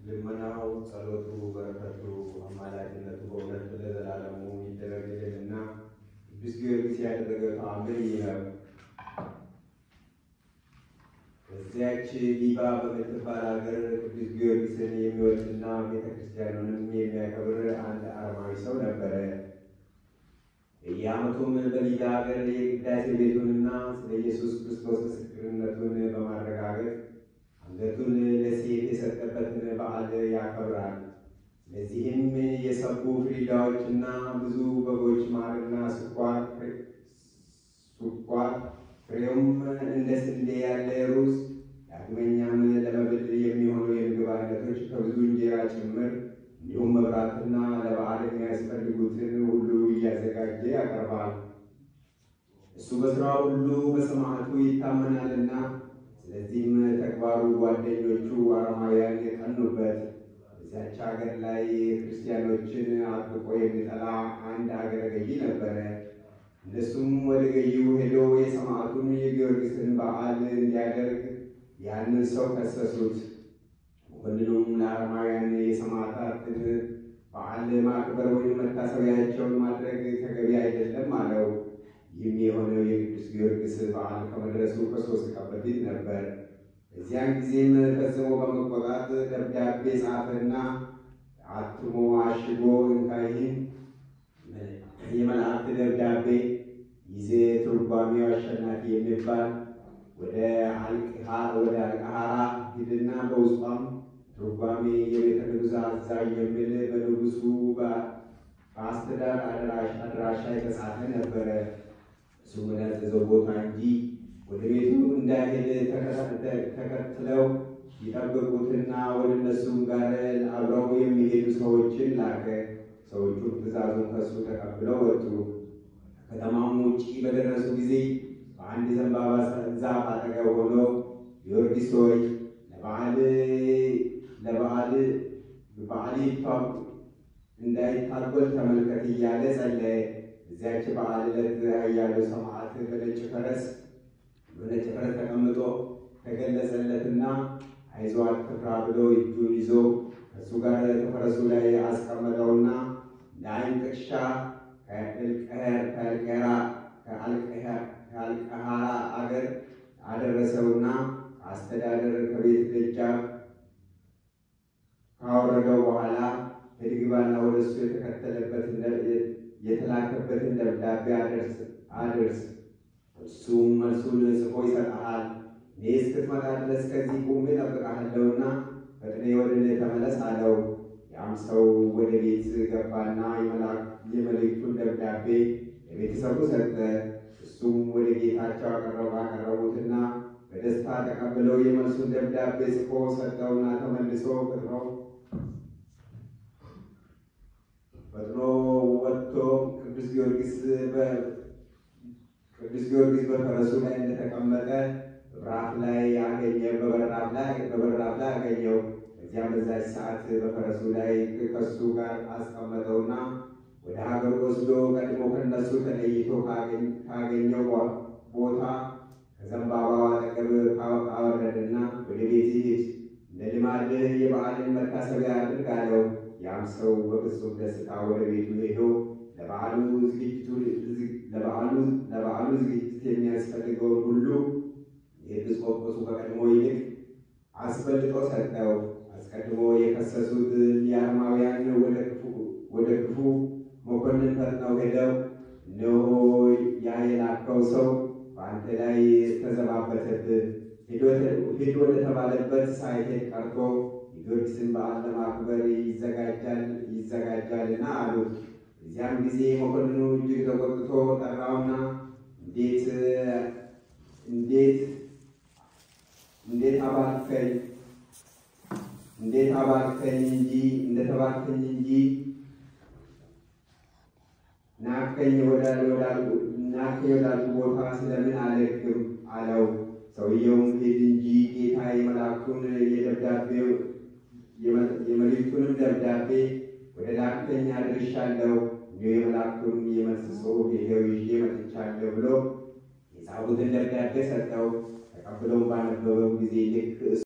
ልመናው፣ ጸሎቱ፣ በረከቱ፣ አማላጅነቱ በእውነት ለዘላለሙ ይደረግልንና ቅዱስ ጊዮርጊስ ያደረገው ተአምር ይህ ነው። በዚያች ዲባ በምትባል ሀገር ቅዱስ ጊዮርጊስን የሚወድና ቤተክርስቲያኑንም የሚያከብር አንድ አረማዊ ሰው ነበረ። በየዓመቱም በሊዳ ሀገር የቅዳሴ ቤቱንና ስለ ኢየሱስ ክርስቶስ ምስክርነቱን በማረጋገጥ አንገቱን ለሴት የሰጠበትን በዓል ያከብራል። ስለዚህም የሰቡ ፍሪዳዎችና ብዙ በጎች፣ ማርና ስኳር ስኳር ፍሬውም እንደ ስንዴ ያለ ሩዝ፣ ዳግመኛም ለመብል የሚሆኑ የምግብ አይነቶች ከብዙ እንጀራ ጭምር እንዲሁም መብራትና ለበዓል የሚያስፈልጉትን ሁሉ እያዘጋጀ ያቀርባል። እሱ በስራ ሁሉ በሰማዕቱ ይታመናልና፣ ስለዚህም ተግባሩ ጓደኞቹ አረማውያን የቀኑበት። በዚያች ሀገር ላይ ክርስቲያኖችን አጥብቆ የሚጠላ አንድ ሀገረ ገዢ ነበረ። እነሱም ወደ ገዢው ሄዶ የሰማዕቱን የጊዮርጊስን በዓል እንዲያደርግ ያንን ሰው ከሰሱት። ወንድኑም ለአረማውያን የሰማዕታትን በዓል ማክበር ወይም መታሰቢያቸውን ማድረግ ተገቢ አይደለም አለው። ይህም የሆነው የቅዱስ ጊዮርጊስ በዓል ከመድረሱ ከሶስት ቀን በፊት ነበር። በዚያን ጊዜም ፈጽሞ በመቆጣት ደብዳቤ ጻፈና አትሞ አሽጎ እንካይህን የመላእክት ደብዳቤ ይዜ ትርጓሜው አሸናፊ የሚባል ወደ አልቀሃራ ሂድና በውስጧም ትርጓሜ የቤተ ንጉሥ አዛዥ የሚል በንጉሱ በአስተዳር አድራሻ የተጻፈ ነበረ። እሱ ወዳዘዘው ቦታ እንጂ ወደ ቤቱ እንዳይሄድ ተከትለው ይጠብቁትና ወደ እነሱም ጋር አብረው የሚሄዱ ሰዎችን ላከ። ሰዎቹም ትእዛዙን ከሱ ተቀብለው ወጡ። ከከተማም ውጭ በደረሱ ጊዜ በአንድ ዘንባባ ዛፍ አጠገብ ሆኖ ጊዮርጊስ ሆይ ለበዓል ለበዓል በዓል እንዳይታጎል ተመልከት እያለ ጸለየ። እዚያች በዓል ዕለት ኃያሉ ሰማዕት በነጭ ፈረስ በነጭ ፈረስ ተቀምጦ ተገለጸለትና አይዞህ አትፍራ ብሎ እጁን ይዞ ከእሱ ጋር ከፈረሱ ላይ አስቀመጠውና ለአይን ጥቅሻ ከአልቀሃራ አገር አደረሰውና አስተዳደር ከቤት ደጃፍ ካወረደው በኋላ በድግባና ወደ እሱ የተከተለበትን የተላከበትን ደብዳቤ አድርስ፣ እሱም መልሱን ጽፎ ይሰጠሃል። እኔ እስክትመጣ ድረስ ከዚህ ቁሜ እጠብቅሃለሁና ፈጥነህ ወደ እኔ ተመለስ አለው። ያም ሰው ወደ ቤት ገባና የመልእክቱን ደብዳቤ ለቤተሰቡ ሰጠ። እሱም ወደ ጌታቸው አቀረቡ አቀረቡትና በደስታ ተቀብለው የመልሱን ደብዳቤ ጽፎ ሰጠውና ተመልሶ ፈጥኖ ፈጥኖ ወጥቶ ቅዱስ ጊዮርጊስ ቅዱስ ጊዮርጊስ በፈረሱ ላይ እንደተቀመጠ በራፍ ላይ ያገኘ በበራፍ ላይ በበራፍ ላይ አገኘው። እዚያም በዛች ሰዓት በፈረሱ ላይ ከሱ ጋር አስቀመጠውና ወደ ሀገሩ ወስዶ ቀድሞ ከነሱ ተለይቶ ካገኘው ቦታ ከዘንባባው አጠገብ አወረደና ወደ ቤት ሂድ፣ እንደ ልማድህ የበዓልን መታሰቢያ አድርግ አለው። ያም ሰው በፍጹም ደስታ ወደ ቤቱ ሄዶ ለበዓሉ ዝግጅት የሚያስፈልገውን ሁሉ የኤጲስቆጶሱ ከቀድሞ ይልቅ አስበልጦ ሰጠው። አስቀድሞ የከሰሱት የአረማውያን ወደ ክፉ መኮንን ፈጥነው ሄደው እነሆ ያ የላከው ሰው በአንተ ላይ ተዘባበተብህ፣ ሄዶ ወደተባለበት ሳይሄድ ቀርቶ የጊዮርጊስን በዓል ለማክበር ይዘጋጃል ይዘጋጃልና አሉት። እዚያም ጊዜ መኮንኑ እጅግ ተቆጥቶ ጠራውና እንዴት እንዴት እንዴት አባልከኝ እንዴት አባልከኝ እንጂ እንደተባልከኝ እንጂ ናከኝ ወዳል ወዳል ናከኝ ወዳል ቦታ ስለምን አልሄድክም አለው። ሰውየውም ሂድ እንጂ ጌታ የመላኩን የደብዳቤው የመልእክቱንም ደብዳቤ ወደ ላከኝ አድርሻለሁ፣ እንዲሁ የመላኩን የመልስ ጽሑፍ ይሄው ይዤ መጥቻለሁ ብሎ የጻፉትን ደብዳቤ ሰጠው። ተቀብለውም ባነበበው ጊዜ ልክ